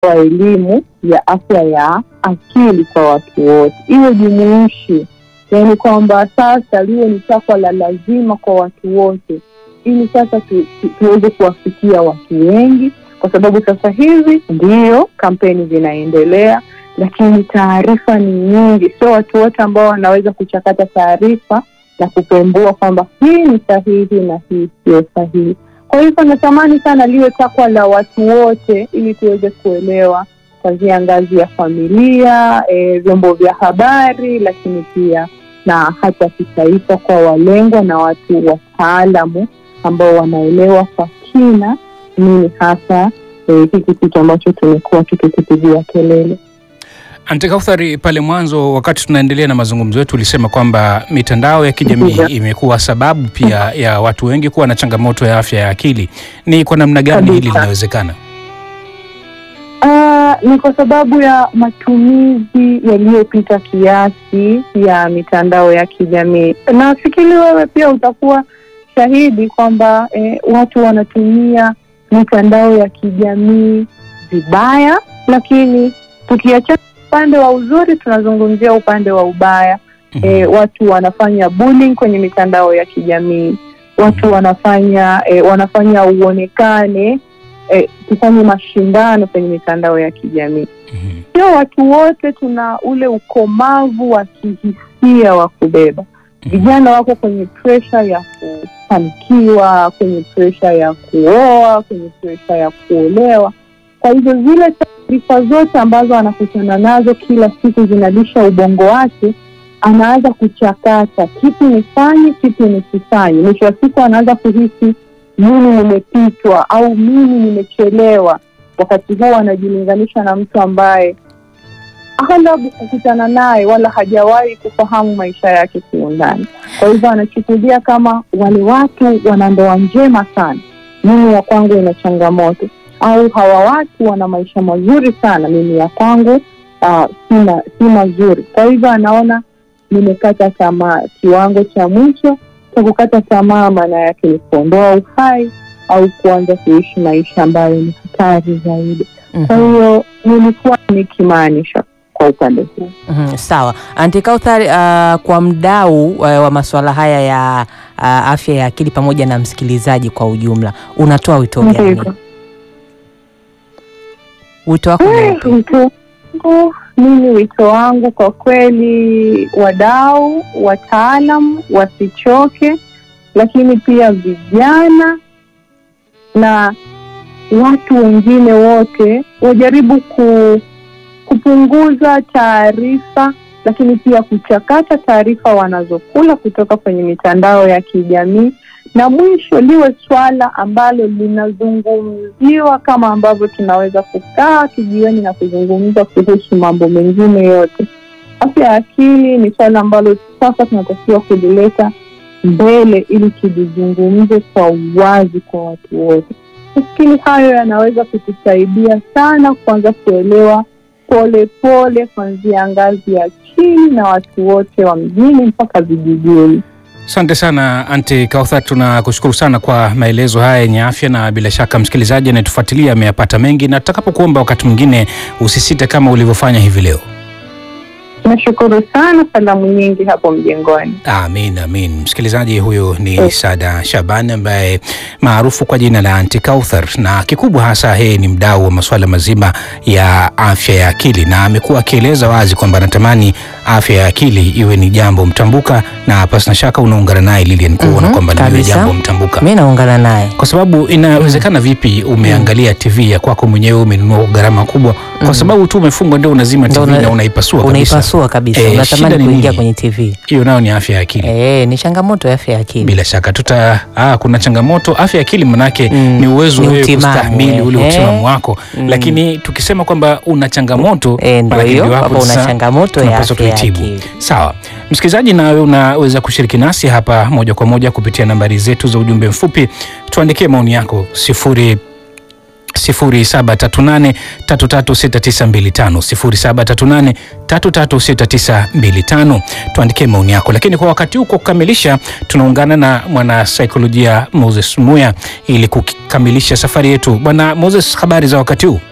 wa elimu ya afya ya akili kwa watu wote, iwe jumuishi, yaani kwamba sasa liwe ni takwa la lazima kwa watu wote, ili sasa tu, tu, tuweze kuwafikia watu wengi, kwa sababu sasa hivi ndiyo kampeni zinaendelea, lakini taarifa ni nyingi, sio watu wote ambao wanaweza kuchakata taarifa na kupembua kwamba hii ni sahihi na hii sio sahihi. Kwa hivyo natamani sana liwe takwa la watu wote, ili tuweze kuelewa kuanzia ngazi ya familia, e, vyombo vya habari, lakini pia na hata kitaifa kwa walengwa na watu wataalamu ambao wanaelewa kwa kina nini hasa e, hiki kitu ambacho tumekuwa tukikipigia kelele. Ante Kauthari, pale mwanzo wakati tunaendelea na mazungumzo yetu ulisema kwamba mitandao ya kijamii Ndiyo. imekuwa sababu pia ya watu wengi kuwa na changamoto ya afya ya akili. Ni kwa namna gani hili Kabisa. linawezekana? Ah, ni kwa sababu ya matumizi yaliyopita kiasi ya mitandao ya kijamii. Nafikiri wewe pia utakuwa shahidi kwamba eh, watu wanatumia mitandao ya kijamii vibaya, lakini tukiachana upande wa uzuri, tunazungumzia upande wa ubaya. Mhm. E, watu wanafanya bullying kwenye mitandao ya kijamii, watu wanafanya e, wanafanya uonekane e, tufanye mashindano kwenye mitandao ya kijamii. Mhm. Sio watu wote tuna ule ukomavu wa kihisia wa kubeba. Vijana wako kwenye presha ya kufanikiwa, kwenye presha ya kuoa, kwenye presha ya kuolewa. Kwa hivyo zile taarifa zote ambazo anakutana nazo kila siku zinalisha ubongo wake, anaanza kuchakata kipi nifanye, kipi nisifanye. Mwisho wa siku anaanza kuhisi mimi nimepitwa au mimi nimechelewa. Wakati huo anajilinganisha na mtu ambaye aghalabu kukutana naye wala hajawahi kufahamu maisha yake kiundani. Kwa hivyo anachukulia kama wale watu wana ndoa njema sana, mimi ya kwangu ina changamoto, au hawa watu wana maisha mazuri sana, mimi ya kwangu ah, sina si mazuri. Kwa hivyo anaona nimekata tamaa. Kiwango cha mwisho cha kukata tamaa maana yake ni kuondoa uhai au kuanza kuishi maisha ambayo ni hatari zaidi. Kwa Mhm. hiyo nilikuwa nikimaanisha kwa upande huu. Mhm, sawa Anti Kauthar, uh, kwa mdau uh, wa masuala haya ya uh, afya ya akili pamoja na msikilizaji kwa ujumla, unatoa wito gani? Ndivyo. Wito wako ni Eh, upi? Wito wangu mimi, wito wangu kwa kweli, wadau, wataalam wasichoke, lakini pia vijana na watu wengine wote wajaribu ku, kupunguza taarifa, lakini pia kuchakata taarifa wanazokula kutoka kwenye mitandao ya kijamii na mwisho liwe swala ambalo linazungumziwa kama ambavyo tunaweza kukaa kijiweni na kuzungumza kuhusu mambo mengine yote. Afya ya akili ni swala ambalo sasa tunatakiwa kulileta mbele ili tulizungumze kwa uwazi kwa watu wote. Nafikiri hayo yanaweza kutusaidia sana kuanza kuelewa polepole kuanzia ngazi ya chini na watu wote wa mjini mpaka vijijini. Asante sana Ante Kauthar, tunakushukuru sana kwa maelezo haya yenye afya, na bila shaka msikilizaji anayetufuatilia ameyapata mengi, na tutakapokuomba wakati mwingine usisite kama ulivyofanya hivi leo. Nashukuru sana, salamu nyingi hapo mjengoni. Amin, amin. Msikilizaji, huyu ni Eh. Sada Shaban ambaye maarufu kwa jina la Anti Kauthar, na kikubwa hasa yeye ni mdau wa masuala mazima ya afya ya akili, na amekuwa akieleza wazi kwamba anatamani afya ya akili iwe ni jambo mtambuka, na pasina shaka unaungana naye Lilian kuona Mhm, kwamba liwe kabisa. jambo mtambuka Mi naungana naye kwa sababu inawezekana vipi umeangalia TV ya kwako mwenyewe umenunua kwa gharama kubwa, kwa Mhm. sababu tu umefungwa ndio unazima Ndio TV una- na unaipasua kabisa. unaipasua kabisa, Eh, shida unatamani ni kuingia nini? kwenye TV. Hiyo nayo ni afya ya akili. Eh, ni changamoto ya afya ya akili. Bila shaka tuta ah, kuna changamoto afya ya akili manake Mm, ni uwezo ni wewe utimamu, kustahimili ule eh. utimamu wako, Mm. lakini tukisema kwamba una changamoto Eh, ndio manake hiyo ndio hapo hapa una sasa changamoto ya tunapaswa afya ya tuitibu. akili. Sawa, msikilizaji, nawe unaweza kushiriki nasi hapa moja kwa moja kupitia nambari zetu za ujumbe mfupi. Tuandikie maoni yako sifuri 0738336925 0738336925. Tuandikie maoni yako, lakini kwa wakati huu, kwa kukamilisha, tunaungana na mwanasaikolojia Moses Muya ili kukamilisha safari yetu. Bwana Moses, habari za wakati huu?